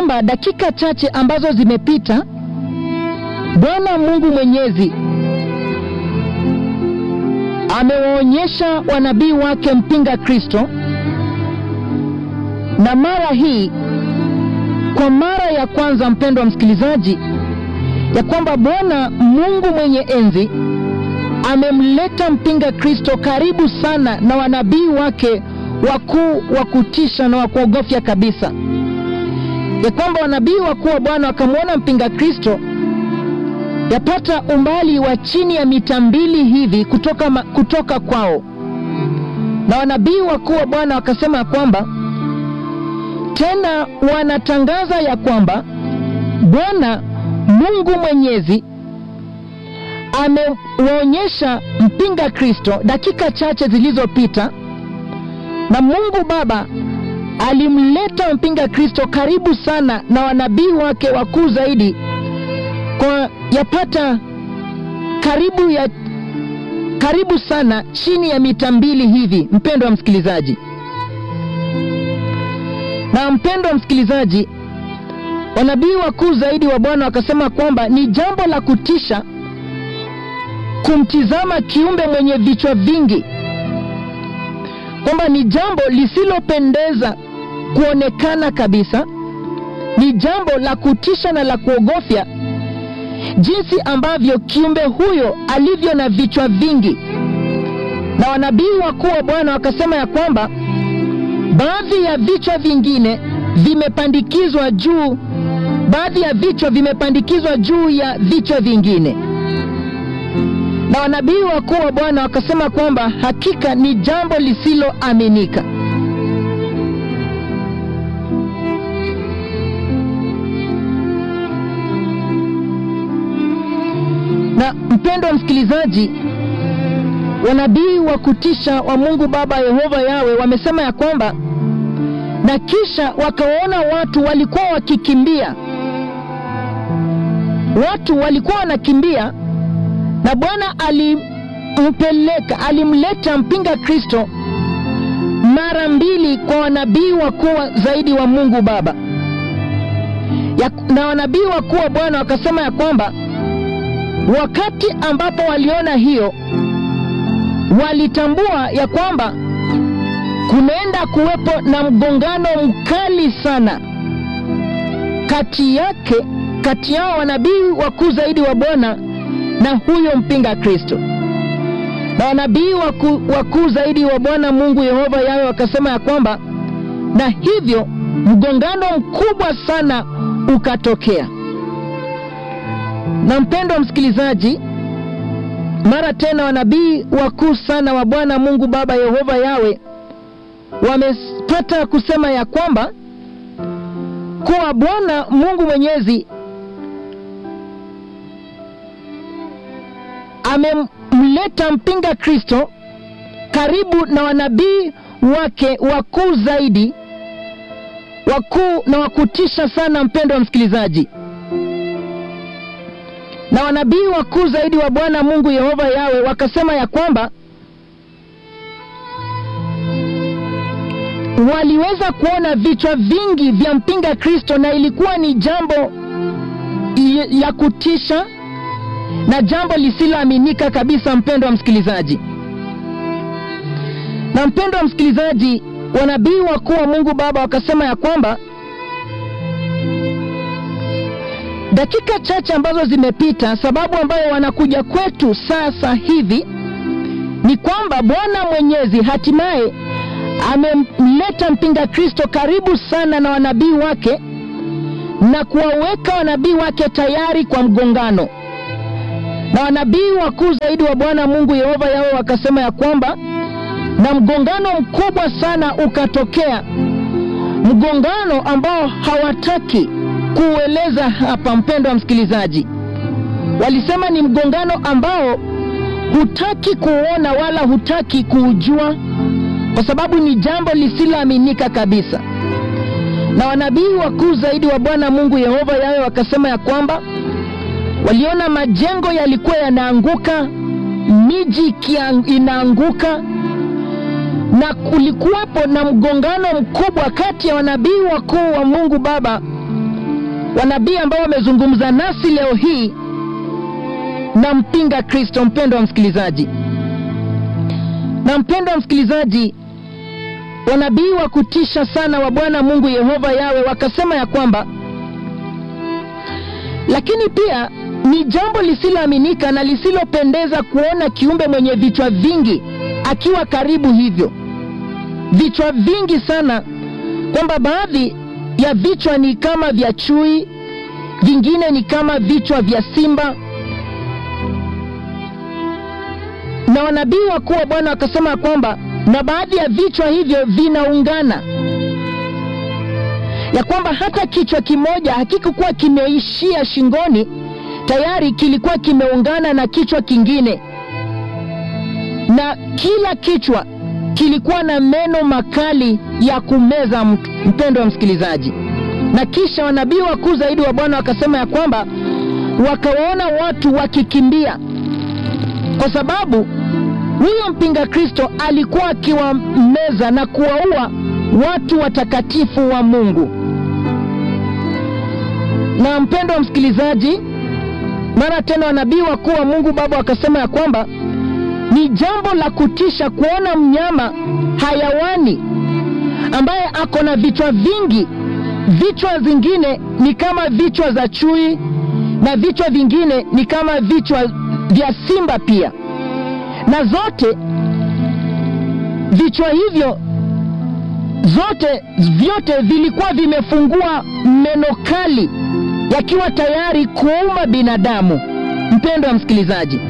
kwamba dakika chache ambazo zimepita, Bwana Mungu Mwenyezi amewaonyesha wanabii wake mpinga Kristo, na mara hii kwa mara ya kwanza, mpendwa msikilizaji, ya kwamba Bwana Mungu mwenye enzi amemleta mpinga Kristo karibu sana na wanabii wake wakuu wa kutisha na wa kuogofya kabisa, ya kwamba wanabii wakuu wa Bwana wakamwona mpinga Kristo yapata umbali wa chini ya mita mbili hivi kutoka, ma, kutoka kwao, na wanabii wakuu wa Bwana wakasema ya kwamba tena wanatangaza ya kwamba Bwana Mungu Mwenyezi amewaonyesha mpinga Kristo dakika chache zilizopita, na Mungu Baba alimleta mpinga Kristo karibu sana na wanabii wake wakuu zaidi kwa yapata karibu ya karibu sana chini ya mita mbili hivi, mpendo wa msikilizaji. Na mpendo wa msikilizaji, wanabii wakuu zaidi wa Bwana wakasema kwamba ni jambo la kutisha kumtizama kiumbe mwenye vichwa vingi, kwamba ni jambo lisilopendeza kuonekana kabisa, ni jambo la kutisha na la kuogofya jinsi ambavyo kiumbe huyo alivyo na vichwa vingi. Na wanabii wakuu wa Bwana wakasema ya kwamba baadhi ya vichwa vingine vimepandikizwa juu, baadhi ya vichwa vimepandikizwa juu ya vichwa vingine. Na wanabii wakuu wa Bwana wakasema kwamba hakika ni jambo lisiloaminika. Na mpendo wa msikilizaji, wanabii wa kutisha wa Mungu Baba Yehova Yawe wamesema ya kwamba, na kisha wakawaona watu walikuwa wakikimbia, watu walikuwa wanakimbia, na Bwana alimpeleka, alimleta mpinga Kristo mara mbili kwa wanabii wakuu zaidi wa Mungu Baba ya, na wanabii wakuu wa Bwana wakasema ya kwamba wakati ambapo waliona hiyo, walitambua ya kwamba kunaenda kuwepo na mgongano mkali sana kati yake kati yao wanabii wakuu zaidi wa Bwana na huyo mpinga Kristo. Na wanabii wakuu waku zaidi wa Bwana Mungu Yehova Yawe wakasema ya kwamba, na hivyo mgongano mkubwa sana ukatokea na mpendo wa msikilizaji, mara tena wanabii wakuu sana wa Bwana Mungu Baba Yehova Yawe wamepata kusema ya kwamba kuwa Bwana Mungu Mwenyezi amemleta mpinga Kristo karibu na wanabii wake wakuu zaidi, wakuu na wakutisha sana, mpendo wa msikilizaji na wanabii wakuu zaidi wa Bwana Mungu Yehova Yawe wakasema ya kwamba waliweza kuona vichwa vingi vya mpinga Kristo, na ilikuwa ni jambo la kutisha na jambo lisiloaminika kabisa, mpendo wa msikilizaji. Na mpendo wa msikilizaji, wanabii wakuu wa Mungu Baba wakasema ya kwamba dakika chache ambazo zimepita, sababu ambayo wanakuja kwetu sasa hivi ni kwamba Bwana Mwenyezi hatimaye amemleta mpinga Kristo karibu sana na wanabii wake na kuwaweka wanabii wake tayari kwa mgongano. Na wanabii wakuu zaidi wa Bwana Mungu Yehova Yawe wakasema ya kwamba, na mgongano mkubwa sana ukatokea, mgongano ambao hawataki kuueleza hapa, mpendo wa msikilizaji. Walisema ni mgongano ambao hutaki kuona wala hutaki kuujua, kwa sababu ni jambo lisiloaminika kabisa. Na wanabii wakuu zaidi wa Bwana Mungu Yehova Yawe wakasema ya kwamba waliona majengo yalikuwa yanaanguka, miji inaanguka, na kulikuwapo na mgongano mkubwa kati ya wanabii wakuu wa Mungu Baba wanabii ambao wamezungumza nasi leo hii na mpinga Kristo. Mpendo wa msikilizaji, na mpendo wa msikilizaji, wanabii wa kutisha sana wa Bwana Mungu Yehova Yawe wakasema ya kwamba, lakini pia ni jambo lisiloaminika na lisilopendeza kuona kiumbe mwenye vichwa vingi akiwa karibu hivyo, vichwa vingi sana, kwamba baadhi ya vichwa ni kama vya chui, vingine ni kama vichwa vya simba. Na wanabii wakuu wa Bwana wakasema kwamba na baadhi ya vichwa hivyo vinaungana, ya kwamba hata kichwa kimoja hakikukuwa kimeishia shingoni, tayari kilikuwa kimeungana na kichwa kingine, na kila kichwa kilikuwa na meno makali ya kumeza mtu. Mpendo wa msikilizaji, na kisha wanabii wakuu zaidi wa Bwana wakasema ya kwamba wakawaona watu wakikimbia kwa sababu huyo mpinga Kristo alikuwa akiwameza na kuwaua watu watakatifu wa Mungu. Na mpendo wa msikilizaji, mara tena wanabii wakuu wa Mungu Baba wakasema ya kwamba ni jambo la kutisha kuona mnyama hayawani ambaye ako na vichwa vingi. Vichwa zingine ni kama vichwa za chui na vichwa vingine ni kama vichwa vya simba pia, na zote vichwa hivyo zote vyote vilikuwa vimefungua meno kali yakiwa tayari kuuma binadamu. Mpendo wa msikilizaji,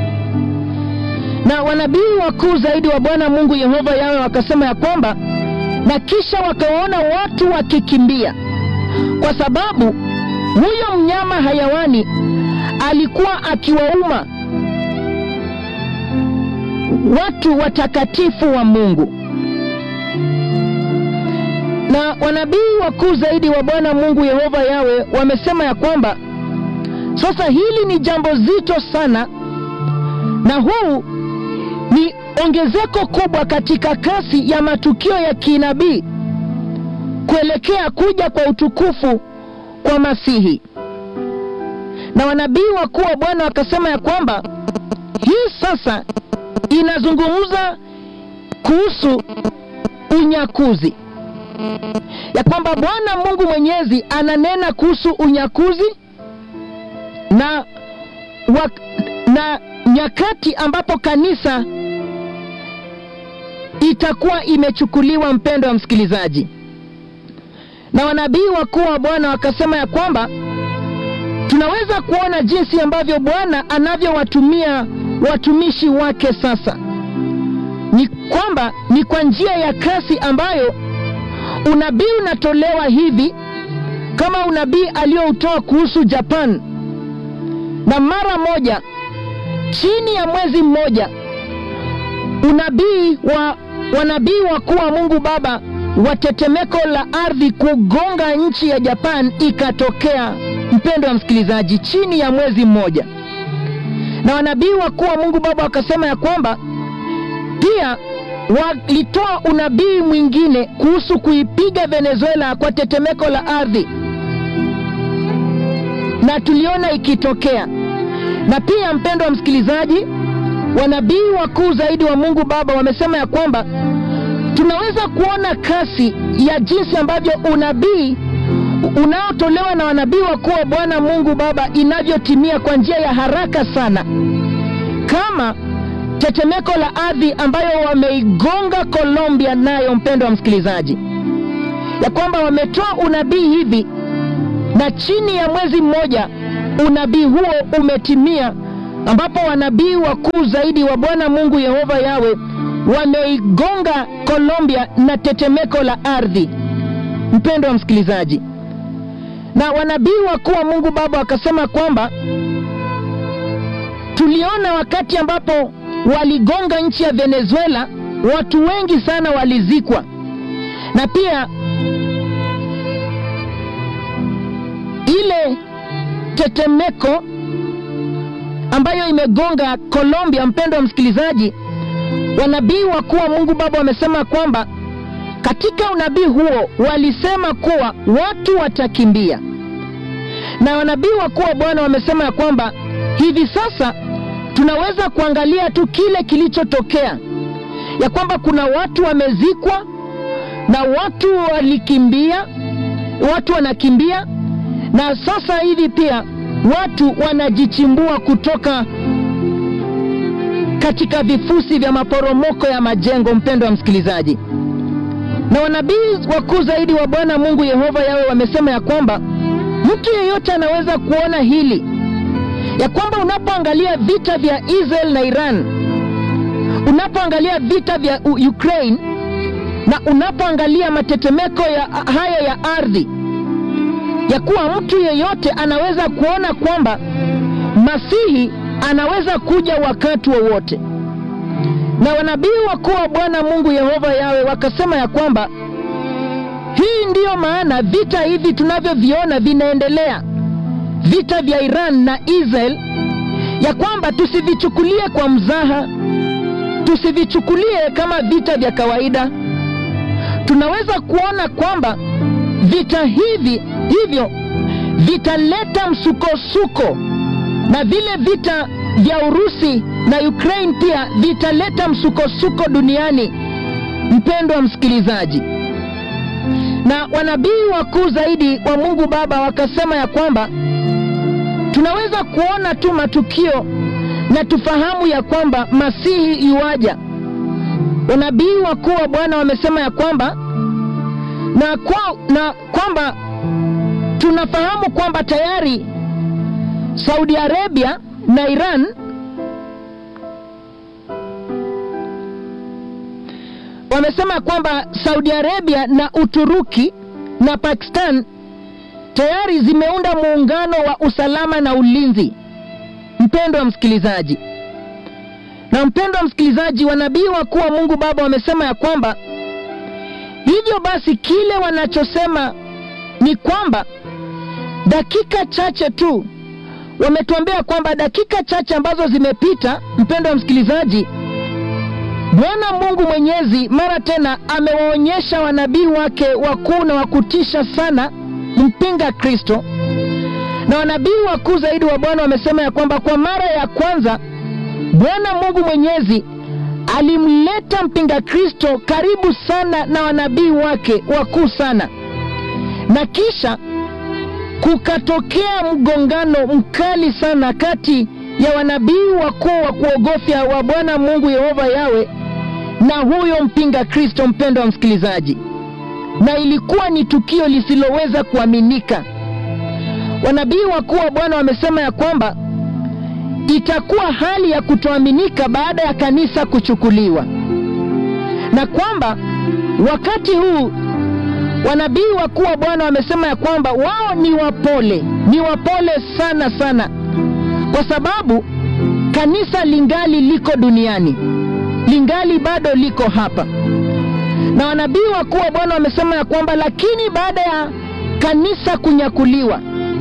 na wanabii wakuu zaidi wa Bwana Mungu Yehova Yawe wakasema ya kwamba, na kisha wakawaona watu wakikimbia, kwa sababu huyo mnyama hayawani alikuwa akiwauma watu watakatifu wa Mungu. Na wanabii wakuu zaidi wa Bwana Mungu Yehova Yawe wamesema ya kwamba sasa hili ni jambo zito sana, na huu ni ongezeko kubwa katika kasi ya matukio ya kinabii kuelekea kuja kwa utukufu kwa Masihi. Na wanabii wakuu wa Bwana wakasema ya kwamba hii sasa inazungumza kuhusu unyakuzi, ya kwamba Bwana Mungu Mwenyezi ananena kuhusu unyakuzi na, wa, na nyakati ambapo kanisa itakuwa imechukuliwa. Mpendo wa msikilizaji, na wanabii wakuu wa Bwana wakasema ya kwamba tunaweza kuona jinsi ambavyo Bwana anavyowatumia watumishi wake sasa, ni kwamba ni kwa njia ya kasi ambayo unabii unatolewa hivi, kama unabii aliyoutoa kuhusu Japan, na mara moja chini ya mwezi mmoja unabii wa wanabii wakuu wa Mungu Baba wa tetemeko la ardhi kugonga nchi ya Japan ikatokea. Mpendo wa msikilizaji, chini ya mwezi mmoja, na wanabii wakuu wa Mungu Baba wakasema ya kwamba pia walitoa unabii mwingine kuhusu kuipiga Venezuela kwa tetemeko la ardhi, na tuliona ikitokea. Na pia mpendo wa msikilizaji, wanabii wakuu zaidi wa Mungu Baba wamesema ya kwamba tunaweza kuona kasi ya jinsi ambavyo unabii unaotolewa na wanabii wakuu wa Bwana Mungu Baba inavyotimia kwa njia ya haraka sana, kama tetemeko la ardhi ambayo wameigonga Colombia nayo, mpendo wa msikilizaji, ya kwamba wametoa unabii hivi na chini ya mwezi mmoja unabii huo umetimia, ambapo wanabii wakuu zaidi wa Bwana Mungu Yehova Yawe wameigonga Colombia na tetemeko la ardhi, mpendo wa msikilizaji. Na wanabii wakuu wa Mungu Baba wakasema kwamba tuliona wakati ambapo waligonga nchi ya Venezuela, watu wengi sana walizikwa, na pia ile tetemeko ambayo imegonga Colombia, mpendo wa msikilizaji, wanabii wakuu wa Mungu Baba wamesema kwamba katika unabii huo walisema kuwa watu watakimbia, na wanabii wakuu wa Bwana wamesema ya kwamba hivi sasa tunaweza kuangalia tu kile kilichotokea, ya kwamba kuna watu wamezikwa na watu walikimbia, watu wanakimbia, na sasa hivi pia watu wanajichimbua kutoka katika vifusi vya maporomoko ya majengo. Mpendo wa msikilizaji, na wanabii wakuu zaidi wa Bwana Mungu Yehova Yawe wamesema ya kwamba mtu yeyote anaweza kuona hili ya kwamba unapoangalia vita vya Israel na Iran, unapoangalia vita vya U- Ukraine na unapoangalia matetemeko ya haya ya ardhi, ya kuwa mtu yeyote anaweza kuona kwamba Masihi anaweza kuja wakati wowote wa na wanabii wakuu wa Bwana Mungu Yehova Yawe wakasema ya kwamba hii ndiyo maana vita hivi tunavyoviona vinaendelea, vita vya Iran na Israel, ya kwamba tusivichukulie kwa mzaha, tusivichukulie kama vita vya kawaida. Tunaweza kuona kwamba vita hivi hivyo vitaleta msukosuko na vile vita vya Urusi na Ukraine pia vitaleta msukosuko duniani. Mpendo wa msikilizaji, na wanabii wakuu zaidi wa Mungu Baba wakasema ya kwamba tunaweza kuona tu matukio na tufahamu ya kwamba Masihi yuaja. Wanabii wakuu wa Bwana wamesema ya kwamba na, kwa, na kwamba tunafahamu kwamba tayari Saudi Arabia na Iran wamesema kwamba Saudi Arabia na Uturuki na Pakistan tayari zimeunda muungano wa usalama na ulinzi. Mpendo wa msikilizaji, na mpendo wa msikilizaji, wanabii wakuu wa Mungu Baba wamesema ya kwamba hivyo basi kile wanachosema ni kwamba dakika chache tu wametuambia kwamba dakika chache ambazo zimepita, mpendo wa msikilizaji, Bwana Mungu Mwenyezi mara tena amewaonyesha wanabii wake wakuu na wakutisha sana mpinga Kristo, na wanabii wakuu zaidi wa Bwana wamesema ya kwamba kwa mara ya kwanza Bwana Mungu Mwenyezi alimleta mpinga Kristo karibu sana na wanabii wake wakuu sana, na kisha kukatokea mgongano mkali sana kati ya wanabii wakuu wa kuogofya wa Bwana Mungu Yehova Yawe na huyo mpinga Kristo. Mpendo wa msikilizaji, na ilikuwa ni tukio lisiloweza kuaminika. Wanabii wakuu wa Bwana wamesema ya kwamba itakuwa hali ya kutoaminika baada ya kanisa kuchukuliwa, na kwamba wakati huu wanabii wakuu wa Bwana wamesema ya kwamba wao ni wapole, ni wapole sana sana, kwa sababu kanisa lingali liko duniani, lingali bado liko hapa. Na wanabii wakuu wa Bwana wamesema ya kwamba lakini baada ya kanisa kunyakuliwa,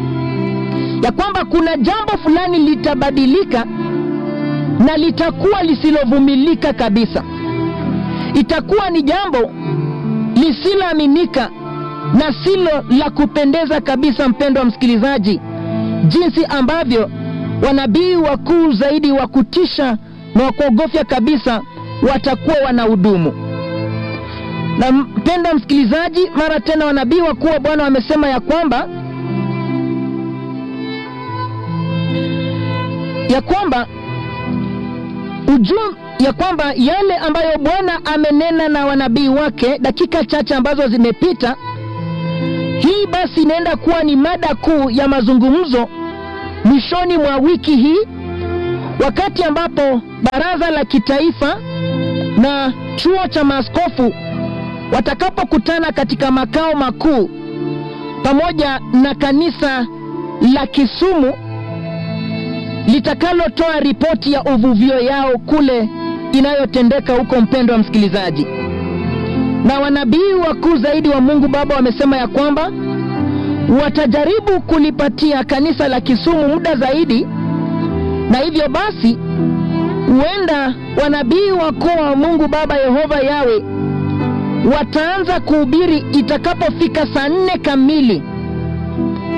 ya kwamba kuna jambo fulani litabadilika na litakuwa lisilovumilika kabisa. Itakuwa ni jambo lisiloaminika na silo la kupendeza kabisa, mpendo wa msikilizaji, jinsi ambavyo wanabii wakuu zaidi wa kutisha na wa kuogofya kabisa watakuwa wanahudumu. Na mpendo wa msikilizaji, mara tena wanabii wakuu wa Bwana wamesema ya kwamba ya kwamba ujum, ya kwamba yale ambayo Bwana amenena na wanabii wake dakika chache ambazo zimepita, hii basi inaenda kuwa ni mada kuu ya mazungumzo mwishoni mwa wiki hii, wakati ambapo baraza la kitaifa na chuo cha maaskofu watakapokutana katika makao makuu pamoja na kanisa la Kisumu litakalotoa ripoti ya uvuvio yao kule inayotendeka huko, mpendo wa msikilizaji. Na wanabii wakuu zaidi wa Mungu Baba wamesema ya kwamba watajaribu kulipatia kanisa la Kisumu muda zaidi, na hivyo basi huenda wanabii wakuu wa Mungu Baba Yehova Yawe wataanza kuhubiri itakapofika saa nne kamili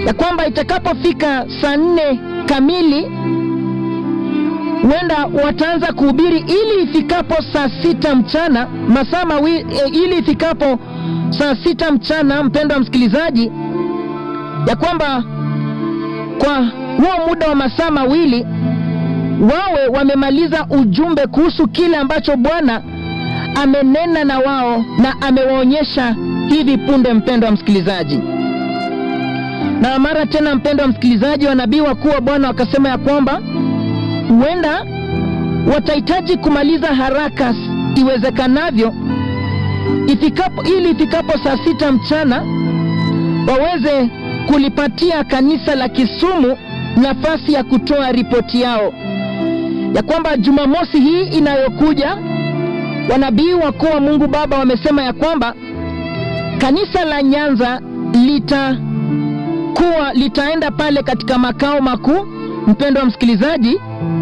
ya kwamba itakapofika saa nne kamili huenda wataanza kuhubiri ili ifikapo saa sita mchana masaa mawili e, ili ifikapo saa sita mchana, mpendo wa msikilizaji, ya kwamba kwa huo muda wa masaa mawili wawe wamemaliza ujumbe kuhusu kile ambacho Bwana amenena na wao na amewaonyesha hivi punde, mpendo wa msikilizaji. Na mara tena, mpendo wa msikilizaji, wanabii wakuu wa Bwana wakasema ya kwamba huenda watahitaji kumaliza haraka iwezekanavyo ifikapo, ili ifikapo saa sita mchana waweze kulipatia kanisa la Kisumu nafasi ya kutoa ripoti yao ya kwamba Jumamosi hii inayokuja wanabii wakuu wa Mungu Baba wamesema ya kwamba kanisa la Nyanza litakuwa litaenda pale katika makao makuu, mpendo wa msikilizaji,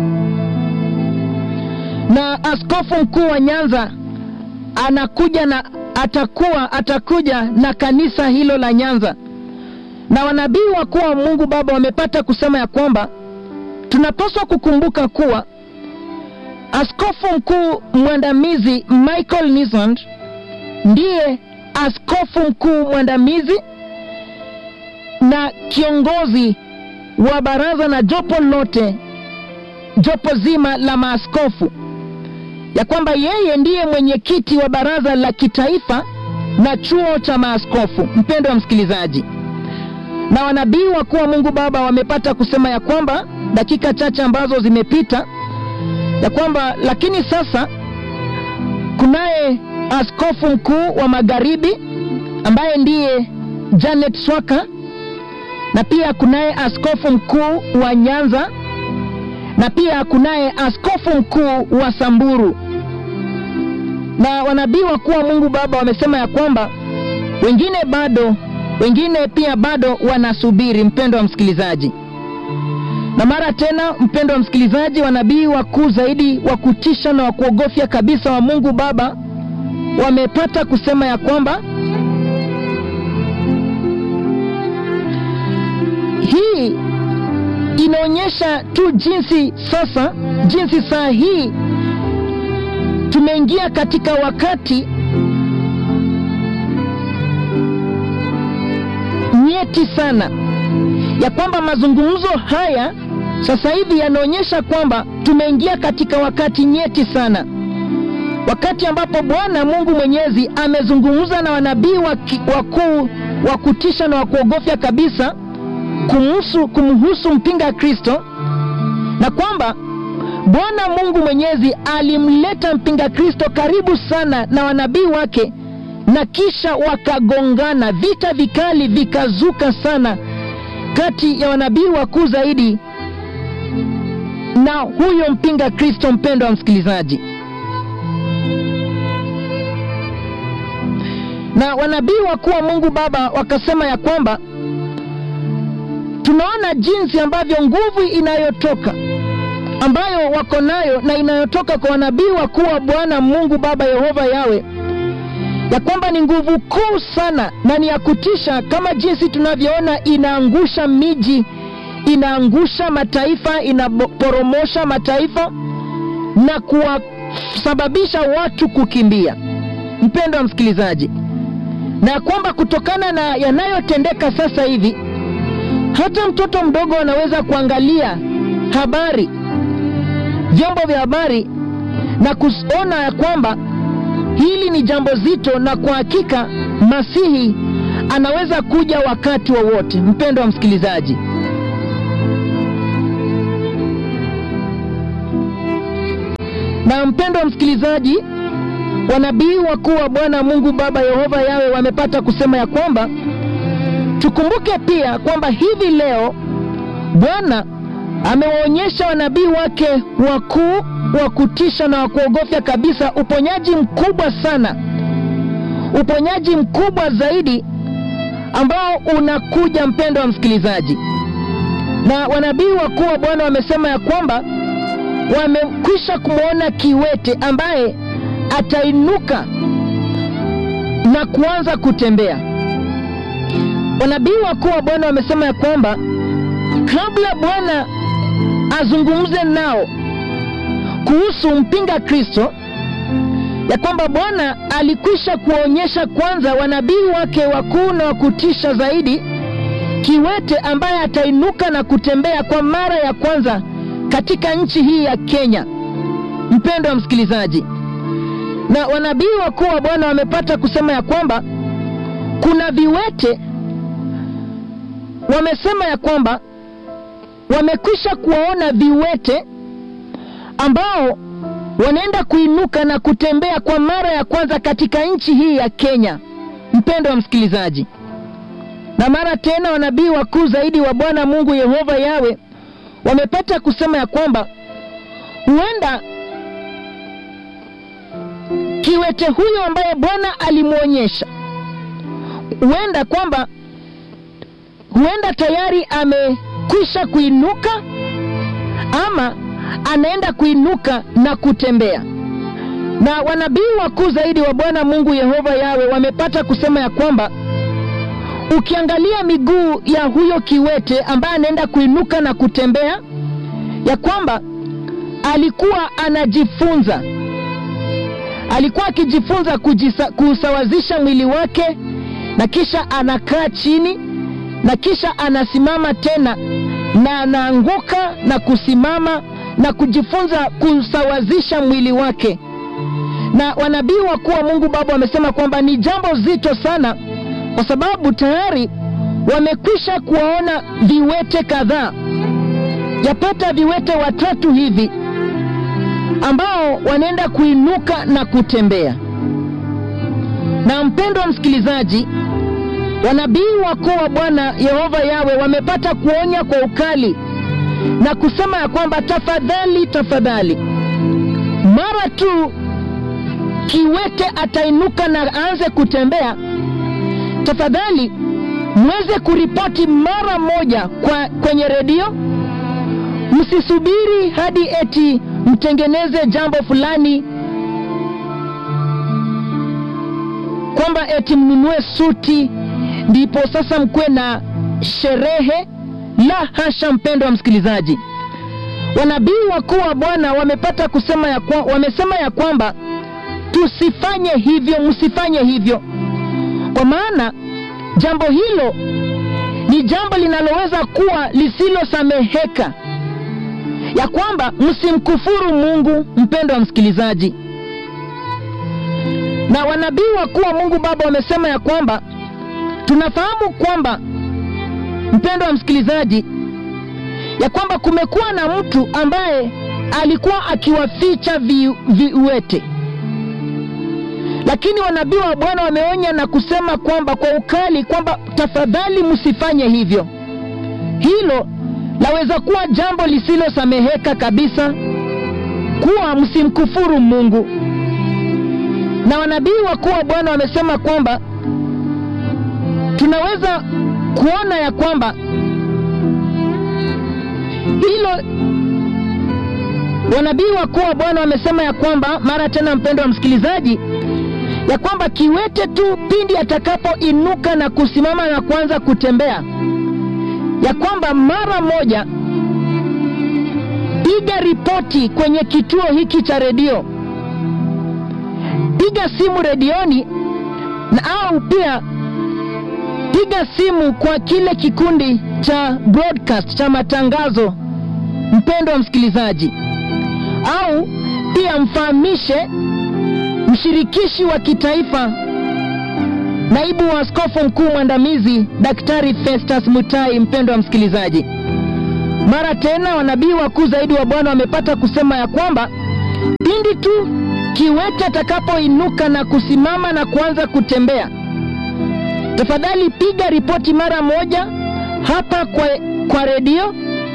na askofu mkuu wa Nyanza anakuja na atakuwa atakuja na kanisa hilo la Nyanza, na wanabii wakuu wa Mungu Baba wamepata kusema ya kwamba tunapaswa kukumbuka kuwa askofu mkuu mwandamizi Michael Nisand ndiye askofu mkuu mwandamizi na kiongozi wa baraza na jopo lote, jopo zima la maaskofu, ya kwamba yeye ndiye mwenyekiti wa baraza la kitaifa na chuo cha maaskofu. Mpendo wa msikilizaji, na wanabii wakuu wa Mungu Baba wamepata kusema ya kwamba dakika chache ambazo zimepita ya kwamba lakini sasa kunaye askofu mkuu wa magharibi ambaye ndiye Janet Swaka, na pia kunaye askofu mkuu wa Nyanza, na pia kunaye askofu mkuu wa Samburu. Na wanabii wakuu wa Mungu Baba wamesema ya kwamba wengine bado, wengine pia bado wanasubiri, mpendo wa msikilizaji na mara tena, mpendo wa msikilizaji, wanabii wakuu zaidi wa kutisha na wa kuogofya kabisa wa Mungu Baba wamepata kusema ya kwamba hii inaonyesha tu jinsi sasa, jinsi saa hii tumeingia katika wakati nyeti sana ya kwamba mazungumzo haya sasa hivi yanaonyesha kwamba tumeingia katika wakati nyeti sana, wakati ambapo Bwana Mungu Mwenyezi amezungumza na wanabii wakuu wa kutisha na wa kuogofya kabisa kumhusu, kumhusu mpinga Kristo, na kwamba Bwana Mungu Mwenyezi alimleta mpinga Kristo karibu sana na wanabii wake, na kisha wakagongana, vita vikali vikazuka sana kati ya wanabii wakuu zaidi na huyo mpinga Kristo. Mpendo wa msikilizaji, na wanabii wakuu wa Mungu Baba wakasema ya kwamba tunaona jinsi ambavyo nguvu inayotoka ambayo wako nayo na inayotoka kwa wanabii wakuu wa Bwana Mungu Baba Yehova Yawe ya kwamba ni nguvu kuu sana na ni ya kutisha, kama jinsi tunavyoona inaangusha miji, inaangusha mataifa, inaporomosha mataifa na kuwasababisha watu kukimbia, mpendo wa msikilizaji, na ya kwamba kutokana na yanayotendeka sasa hivi, hata mtoto mdogo anaweza kuangalia habari, vyombo vya habari na kuona ya kwamba hili ni jambo zito, na kwa hakika Masihi anaweza kuja wakati wowote wa mpendo wa msikilizaji. Na mpendo wa msikilizaji, wanabii wakuu wa Bwana Mungu Baba Yehova Yawe wamepata kusema ya kwamba tukumbuke pia kwamba hivi leo Bwana amewaonyesha wanabii wake wakuu wa kutisha na wa kuogofya kabisa uponyaji mkubwa sana, uponyaji mkubwa zaidi ambao unakuja, mpendo wa msikilizaji. Na wanabii wakuu wa Bwana wamesema ya kwamba wamekwisha kumwona kiwete ambaye atainuka na kuanza kutembea. wanabii wakuu wa Bwana wamesema ya kwamba kabla Bwana azungumze nao kuhusu mpinga Kristo, ya kwamba Bwana alikwisha kuwaonyesha kwanza wanabii wake wakuu na wa kutisha zaidi, kiwete ambaye atainuka na kutembea kwa mara ya kwanza katika nchi hii ya Kenya. Mpendo wa msikilizaji, na wanabii wakuu wa Bwana wamepata kusema ya kwamba kuna viwete wamesema ya kwamba wamekwisha kuwaona viwete ambao wanaenda kuinuka na kutembea kwa mara ya kwanza katika nchi hii ya Kenya. Mpendo wa msikilizaji, na mara tena wanabii wakuu zaidi wa Bwana Mungu Yehova Yawe wamepata kusema ya kwamba huenda kiwete huyo ambaye Bwana alimwonyesha, huenda kwamba huenda tayari amekwisha kuinuka ama anaenda kuinuka na kutembea. Na wanabii wakuu zaidi wa Bwana Mungu Yehova Yawe wamepata kusema ya kwamba ukiangalia miguu ya huyo kiwete ambaye anaenda kuinuka na kutembea, ya kwamba alikuwa anajifunza, alikuwa akijifunza kujisa, kusawazisha mwili wake, na kisha anakaa chini, na kisha anasimama tena, na anaanguka na kusimama na kujifunza kusawazisha mwili wake. Na wanabii wakuu wa Mungu Baba wamesema kwamba ni jambo zito sana, kwa sababu tayari wamekwisha kuwaona viwete kadhaa, yapata viwete watatu hivi ambao wanaenda kuinuka na kutembea. Na mpendo wa msikilizaji, wanabii wakuu wa Bwana Yehova Yawe wamepata kuonya kwa ukali na kusema ya kwamba tafadhali, tafadhali, mara tu kiwete atainuka na aanze kutembea, tafadhali mweze kuripoti mara moja kwa kwenye redio. Msisubiri hadi eti mtengeneze jambo fulani, kwamba eti mnunue suti ndipo sasa mkuwe na sherehe. La hasha, mpendo wa msikilizaji, wanabii wakuu wa Bwana wamepata kusema ya kwa, wamesema ya kwamba tusifanye hivyo, msifanye hivyo, kwa maana jambo hilo ni jambo linaloweza kuwa lisilosameheka, ya kwamba msimkufuru Mungu. Mpendo wa msikilizaji, na wanabii wakuu wa Mungu Baba wamesema ya kwamba tunafahamu kwamba mpendo wa msikilizaji, ya kwamba kumekuwa na mtu ambaye alikuwa akiwaficha vi, viwete, lakini wanabii wa Bwana wameonya na kusema kwamba kwa ukali kwamba tafadhali msifanye hivyo. Hilo laweza kuwa jambo lisilosameheka kabisa, kuwa msimkufuru Mungu. Na wanabii wakuu wa Bwana wamesema kwamba tunaweza kuona ya kwamba hilo, wanabii wakuu wa Bwana wamesema ya kwamba mara tena, mpendo wa msikilizaji, ya kwamba kiwete tu pindi atakapoinuka na kusimama na kuanza kutembea, ya kwamba mara moja piga ripoti kwenye kituo hiki cha redio, piga simu redioni na au pia piga simu kwa kile kikundi cha broadcast cha matangazo, mpendo wa msikilizaji, au pia mfahamishe mshirikishi wa kitaifa, naibu wa askofu mkuu mwandamizi Daktari Festus Mutai. Mpendo wa msikilizaji, mara tena wanabii wakuu zaidi wa Bwana wamepata kusema ya kwamba pindi tu kiwete atakapoinuka na kusimama na kuanza kutembea tafadhali piga ripoti mara moja hapa kwa, kwa redio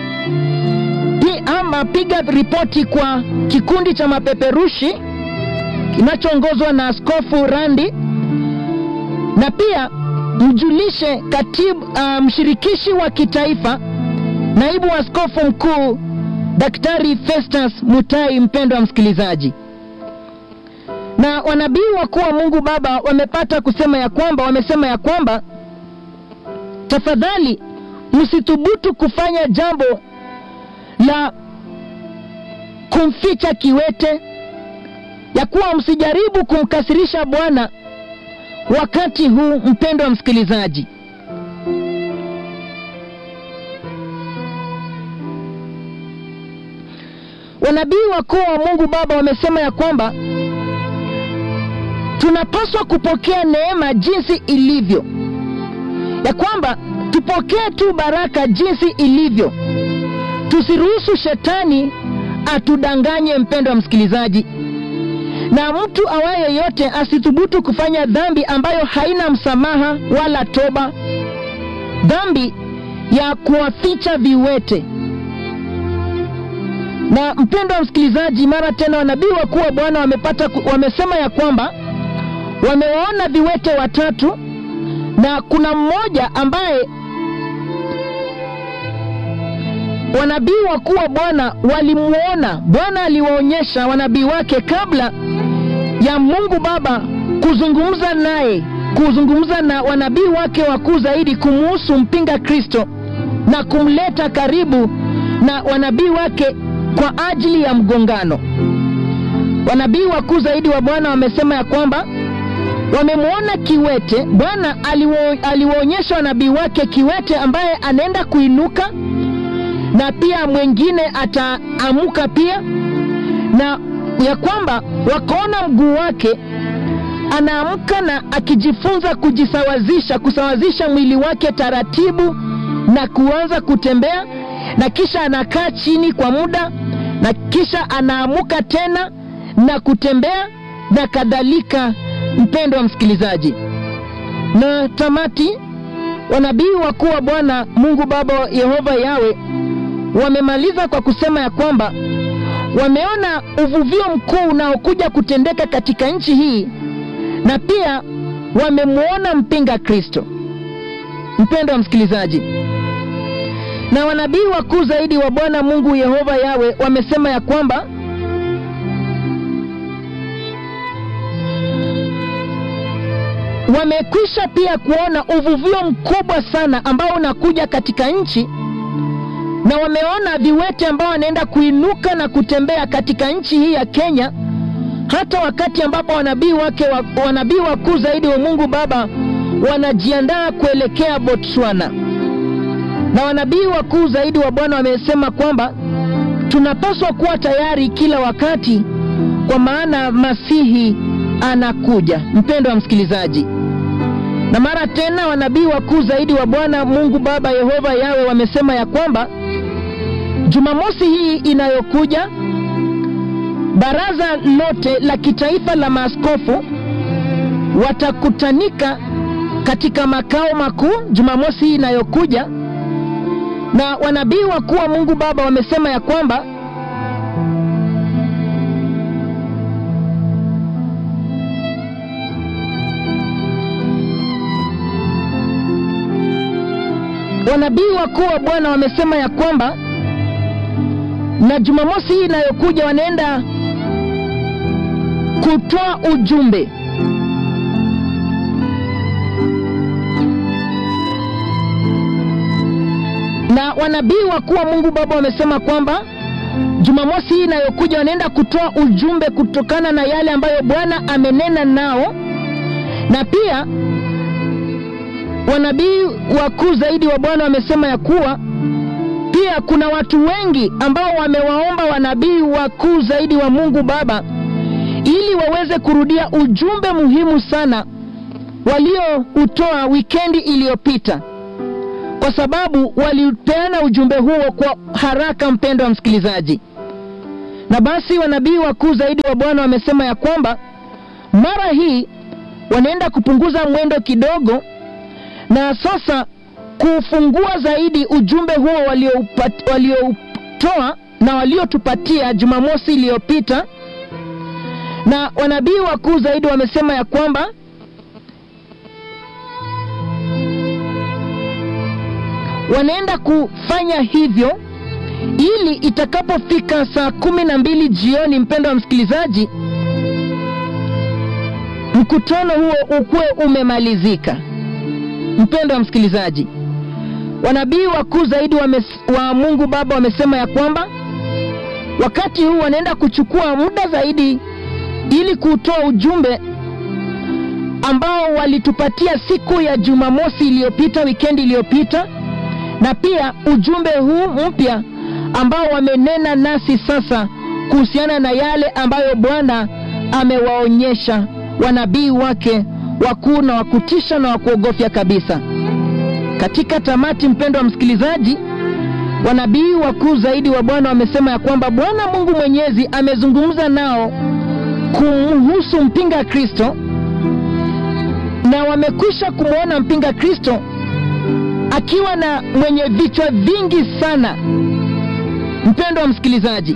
ama piga ripoti kwa kikundi cha mapeperushi kinachoongozwa na Askofu Randi, na pia mjulishe katibu uh, mshirikishi wa kitaifa naibu wa askofu mkuu Daktari Festus Mutai. Mpendo wa msikilizaji, na wanabii wakuu wa Mungu Baba wamepata kusema ya kwamba wamesema ya kwamba tafadhali msithubutu kufanya jambo la kumficha kiwete, ya kuwa msijaribu kumkasirisha Bwana wakati huu. Mpendwa msikilizaji, wanabii wakuu wa Mungu Baba wamesema ya kwamba tunapaswa kupokea neema jinsi ilivyo, ya kwamba tupokee tu baraka jinsi ilivyo, tusiruhusu shetani atudanganye. Mpendwa msikilizaji, na mtu awaye yote asithubutu kufanya dhambi ambayo haina msamaha wala toba, dhambi ya kuwaficha viwete. Na mpendwa msikilizaji, mara tena wanabii wakuu wa Bwana wamepata wamesema ya kwamba wamewaona viwete watatu na kuna mmoja ambaye wanabii wakuu wa Bwana walimwona. Bwana aliwaonyesha wanabii wake kabla ya Mungu Baba kuzungumza naye, kuzungumza na wanabii wake wakuu zaidi kumuhusu mpinga Kristo na kumleta karibu na wanabii wake kwa ajili ya mgongano. Wanabii wakuu zaidi wa Bwana wamesema ya kwamba wamemwona kiwete. Bwana aliwaonyesha wanabii wake kiwete ambaye anaenda kuinuka na pia mwingine ataamuka pia, na ya kwamba wakaona mguu wake anaamka na akijifunza kujisawazisha, kusawazisha mwili wake taratibu na kuanza kutembea, na kisha anakaa chini kwa muda, na kisha anaamuka tena na kutembea na kadhalika. Mpendo wa msikilizaji, na tamati, wanabii wakuu wa Bwana Mungu Baba Yehova Yawe wamemaliza kwa kusema ya kwamba wameona uvuvio mkuu unaokuja kutendeka katika nchi hii, na pia wamemwona mpinga Kristo. Mpendo wa msikilizaji, na wanabii wakuu zaidi wa Bwana Mungu Yehova Yawe wamesema ya kwamba wamekwisha pia kuona uvuvio mkubwa sana ambao unakuja katika nchi, na wameona viwete ambao wanaenda kuinuka na kutembea katika nchi hii ya Kenya, hata wakati ambapo wanabii wake wa, wanabii wakuu zaidi wa Mungu Baba wanajiandaa kuelekea Botswana, na wanabii wakuu zaidi wa Bwana wamesema kwamba tunapaswa kuwa tayari kila wakati, kwa maana Masihi anakuja. Mpendo wa msikilizaji, na mara tena wanabii wakuu zaidi wa Bwana Mungu Baba Yehova Yawe wamesema ya kwamba Jumamosi hii inayokuja baraza lote la kitaifa la maaskofu watakutanika katika makao makuu Jumamosi hii inayokuja, na wanabii wakuu wa Mungu Baba wamesema ya kwamba wanabii wakuu wa Bwana wamesema ya kwamba na Jumamosi hii inayokuja wanaenda kutoa ujumbe na wanabii wakuu wa Mungu Baba wamesema kwamba Jumamosi hii inayokuja wanaenda kutoa ujumbe kutokana na yale ambayo Bwana amenena nao, na pia wanabii wakuu zaidi wa Bwana wamesema ya kuwa pia kuna watu wengi ambao wamewaomba wanabii wakuu zaidi wa Mungu Baba ili waweze kurudia ujumbe muhimu sana walioutoa wikendi iliyopita, kwa sababu walipeana ujumbe huo kwa haraka, mpendo wa msikilizaji. Na basi wanabii wakuu zaidi wa Bwana wamesema ya kwamba mara hii wanaenda kupunguza mwendo kidogo, na sasa kufungua zaidi ujumbe huo walioutoa walio na waliotupatia Jumamosi iliyopita. Na wanabii wakuu zaidi wamesema ya kwamba wanaenda kufanya hivyo ili itakapofika saa kumi na mbili jioni, mpendo wa msikilizaji, mkutano huo ukuwe umemalizika. Mpendo wa msikilizaji, wanabii wakuu zaidi wa, wa Mungu Baba wamesema ya kwamba wakati huu wanaenda kuchukua muda zaidi ili kutoa ujumbe ambao walitupatia siku ya Jumamosi iliyopita, wikendi iliyopita, na pia ujumbe huu mpya ambao wamenena nasi sasa kuhusiana na yale ambayo Bwana amewaonyesha wanabii wake wakuu na wakutisha na wakuogofya kabisa. Katika tamati, mpendo wa msikilizaji, wanabii wakuu zaidi wa Bwana wamesema ya kwamba Bwana Mungu Mwenyezi amezungumza nao kumhusu mpinga Kristo, na wamekwisha kumwona mpinga Kristo akiwa na mwenye vichwa vingi sana. Mpendo wa msikilizaji,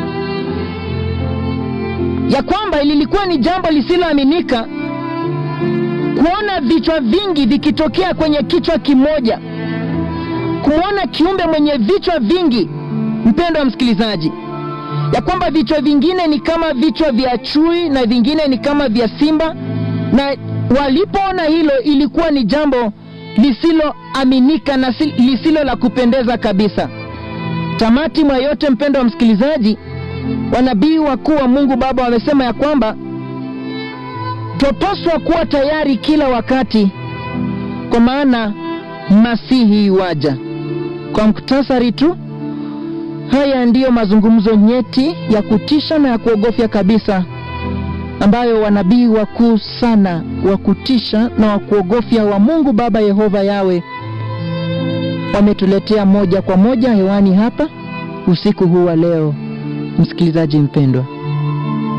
ya kwamba lilikuwa ni jambo lisiloaminika kuona vichwa vingi vikitokea kwenye kichwa kimoja, kumwona kiumbe mwenye vichwa vingi. Mpendo wa msikilizaji, ya kwamba vichwa vingine ni kama vichwa vya chui na vingine ni kama vya simba, na walipoona hilo ilikuwa ni jambo lisiloaminika na lisilo la kupendeza kabisa. Tamati mwa yote, mpendo wa msikilizaji, wanabii wakuu wa Mungu Baba wamesema ya kwamba twapaswa kuwa tayari kila wakati, kwa maana masihi waja. Kwa muktasari tu, haya ndiyo mazungumzo nyeti ya kutisha na ya kuogofya kabisa ambayo wanabii wakuu sana wa kutisha na wa kuogofya wa Mungu Baba Yehova Yawe wametuletea moja kwa moja hewani hapa usiku huu wa leo. Msikilizaji mpendwa